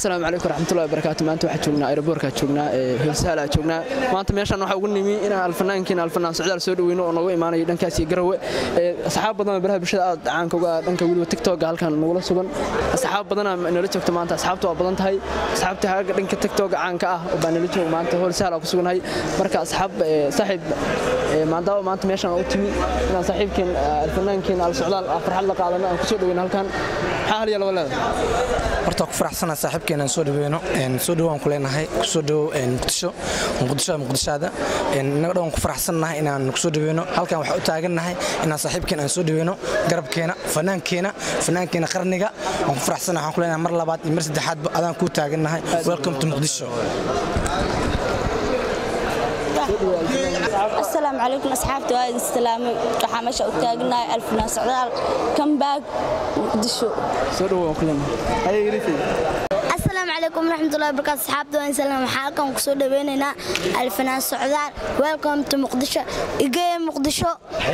asalaamu calaykum waraxmatullahi wabarakaatu maanta waxaa joognaa aeroboorkaa joognaa hoolsaalaa joognaa maanta meeshaan waxaa ugu nimi inaan alfanaankiina alfanaan socdaal soo dhaweyno oo nooga imaanayo dhankaas iyo garawe asxaab badan oo baraha bulshada aad caanka uga dhanka weliba tiktoka halkan nagula sugan asxaab badanaa nala joogta maanta asxaabta waa badan tahay asxaabta haaga dhanka tiktoka caanka ah oo baa nala jooga maanta hoolsaala ku sugannahay marka asxaab saaxiib maadaama maanta meeshaan u timi inaan saaxiibkeen alfanaankeen al socdaal farxad la qaadano aan kusoo dhaweyno halkan maxaa hal iyo laba leedahay horta ku faraxsana saaxiibkeena aan soo dhaweyno soo dhawaan ku leenahay kusoo dhawow muqdisho muqdisho muqdishaada innaga dhan ku faraxsannahay inaan kusoo dhaweyno halkan waxaa u taagannahay inaan saaxiibkeena aan soo dhaweyno garabkeena fanaankeena fanaankeena qarniga waan ku faraxsannahay waxaan ku leenahay mar labaad iyo mar saddexaadba adaan kuu taagannahay welcome to muqdisho asalaamu calaykum asxaabta waa idin salaamay waxaa meesha u taaganahay alfinaan socdaal kambaag muqdisho soo dhawow waan ku leenahay asalaamu calaykum waraxmatullahi wabarakaatu asxaabta waan salaam waxaa halkan ku soo dhaweynaynaa alfanaan socdaal welcome to muqdisho igeye muqdisho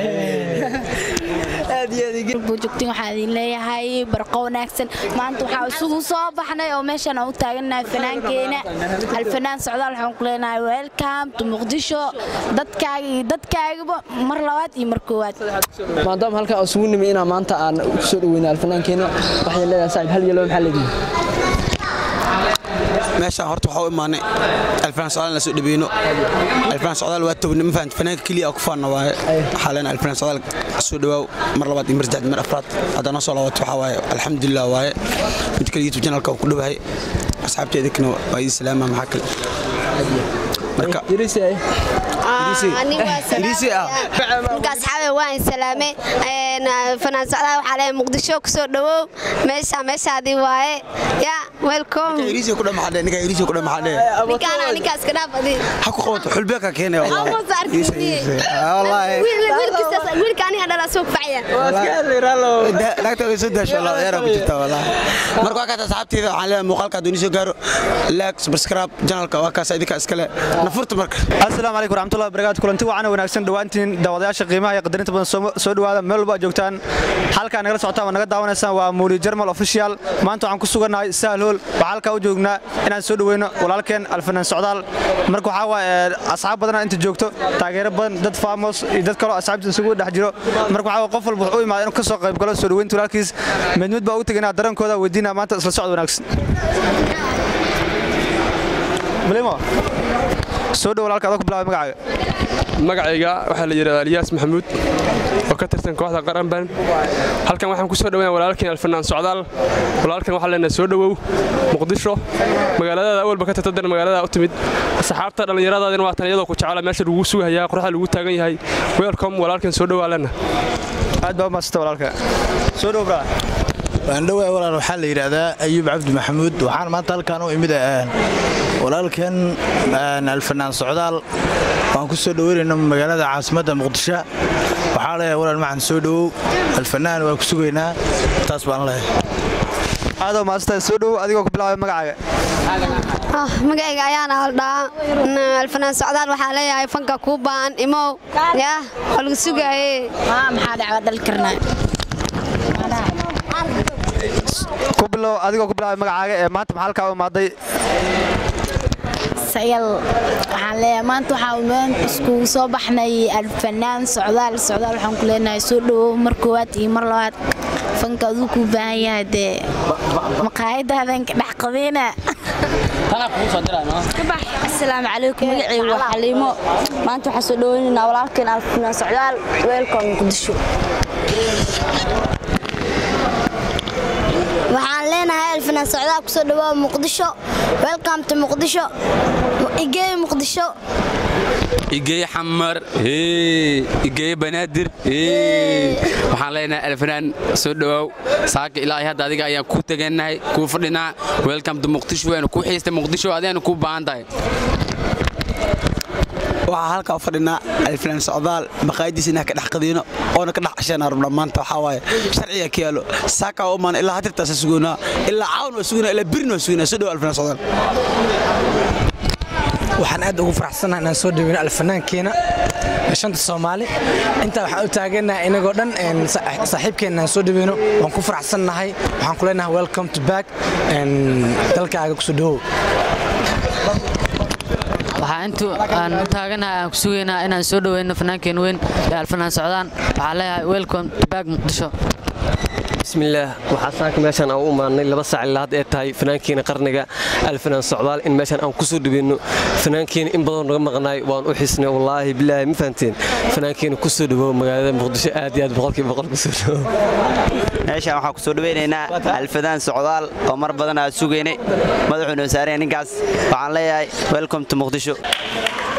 buujugtin waxaa idin leeyahay barqo wanaagsan maanta waxaa isugu soo baxnay oo meeshan aan u taaganahay fanaankeena alfanaan socdaal waxaan ku leenahay welcome to muqdisho dadkaaga iyo dadkaagaba mar labaad iyo mar koowaad maadaama halkan aan isugu nimi inaan maanta aan ku soo dhaweyno alfanaankeena waxay leedahay saaxiib hal iyo laba maxaa leedihin meeshaan horta waxaa u imaanay alfanaan socdaal la soo dhaweyno alfanaan socdaal waa tobni ma fahamta fanaanka keliya ku faanna waaye waxaa leenahay alfanaan socdaal soo dhawaaw mar labaad iyo mar saddexaad mar afraad haddaa noo soo laabato waxaa waaye alxamdulilah waaye mid kale youtube channelka ku dhawahay asxaabteedikana waa idin salaama maxaa kale marka marka asxaabe waan salaame fanaan socdaal waxaa leeyahay muqdisho ku soo dhawow meesha meeshaadii waaye ya welcome iriisi ku dhamaxadhe ninka iriisi ku dhamaxadhe ninkaana ninkaas ka dhaaf adii ha ku qabato xulbeeka keenay wallahi wiilka aniga dhala soo kufacaya naagta way soo daasho wallahi ciyaar ku jirta wallahi marka waa kaas asxaabteeda waxaan leeyahay muuqaalka hadduu soo gaaro like subscribe channelka waa kaas idinka iskale nafurta marka asalaamu calaykum waraxmatullahi wabarakaatu kulanti wacan wanaagsan dhowaantiin daawadayaasha qiimaha iyo qadarinta badan soo dhowaada meel walba joogtaan halkaa nagala socotaan waa naga daawanaysaan waa muuli jarmal official maanta waxaan ku sugannahay sahal hool waxaa halkaa u joognaa inaan soo dhoweyno walaalkeen alfanaan socdaal marka waxaa waaye asxaab badana inta joogto taageero badan dad faamos iyo dad kaloo asxaabta isugu dhex jiro marka waxaa qof walba wuxuu u imaada inuu ka soo qayb galo soo dhoweynta walaalkiis mid mid baa ugu tegaynaa dareenkooda weydiinaa maanta isla socod wanaagsan malimo soo dhow walaalka adoo ku bilaabay magacaaga magacayga waxaa la yidhahdaa aliyaas maxamuud oo ka tirsan kooxda qaranban halkan waxaan ku soo dhoweyna walaalkeen alfanaan socdaal walaalkan waxaa leenahay soo dhowow muqdisho magaaladaada awalba ka tirtadan magaalada u timid asxaabta dhallinyaradaadina waa tan iyadoo ku jecela meesha lagu sugayaa qoraxda lagu taagan yahay welcom walaalkan soo dhowaa lena aad baa umaasanta walaalka soo dhow braa waan dhowaa walaal waxaa la yidhaahdaa ayuub cabdi maxamuud waxaan maanta halkaan u imid walaalkan alfanaan socdaal waan ku soo dhoweynayna magaalada caasimadda muqdisho waxaa leeyahay walaal maxan soo dhowow alfanaan waa ku sugaynaa taas baan leeyahay aadoo maasanta soo dhow adigoo ku bilaabay magacaaga magacayga ayaana haldhaa alfanaan socdaal waxaa leeyahay fanka kuu baan imow ya waa lagu sugaye maxaa dhacda dhali karnaa ku bilow adigoo ku bilaabay magacaaga ee maanta maxaa halkaa u imaaday sayal waxaan leeyahay maanta waxaa meen iskugu soo baxnay alfanaan socdaal socdaal waxaan ku leenahay soo dhowow mar koowaad iyo mar labaad fanka aduu kuu baahan yahay dee maqaayadaadan ka dhex qabeena asalaamu calaykum magacaygu waa xaliimo maanta waxaan soo dhaweynaynaa walaalkeen alfanaan socdaal welcome muqdisho waxaan leenahay alfanaan socdaal kusoo dhawaa muqdisho welcome to muqdisho igey muqdisho igey xamar igey banaadir waxaan leenahay alfanaan soo dhawaaw saaka ilaahay hadda adiga ayaan ku tegannahay kuu fadhinaa welcome to muqdisho waanu ku xiistay muqdisho adigaanu kuu baahan tahay waxaa halkaa u fadhinaa alfanaan socdaal maqaayadiisa inaan ka dhex qadiino oona ka dhex casheenaa rabnaa maanta waxaa waaye sharciga ka yaalo saakaa u imaan ilaa hatirtaasa sugoonaa ilaa caawin waa sugoonaa ilaa birin waa sugoonaa soo dhow alfanaan socdaal waxaan aad ugu faraxsanahay inaan soo dhaweyno alfanaankeena shanta soomaali intaa waxaan u taaganahay inagoo dhan saaxiibkeenna aan soo dhaweyno waan ku faraxsannahay waxaan ku leenahay welcome to back dalkaaga kusoo dhawow waxaa intuu aan taaganahay aan ku sugaynaa inaan soo dhaweyno fanaankeen weyn ee alfanaan socdaan waxaa leeyahay welcome to back muqdisho bismillaah waxaa saaka meeshaan aan u imaanay laba saac ilaa had ee tahay fanaankiina qarniga alfanaan socdaal in meeshaan aan ku soo dhaweyno fanaankiina in badan naga maqnaay waan u xisnay wallaahi bilaahi ma fahanteen fanaankiina ku soo dhawow magaalada muqdisho aad iyo aad boqolkiiba boqol ku soo dhawow meeshaan waxaan ku soo dhaweynaynaa alfadaan socdaal oo mar badan aad sugaynay madaxuuna saaraya ninkaas waxaan leeyahay welcome to muqdisho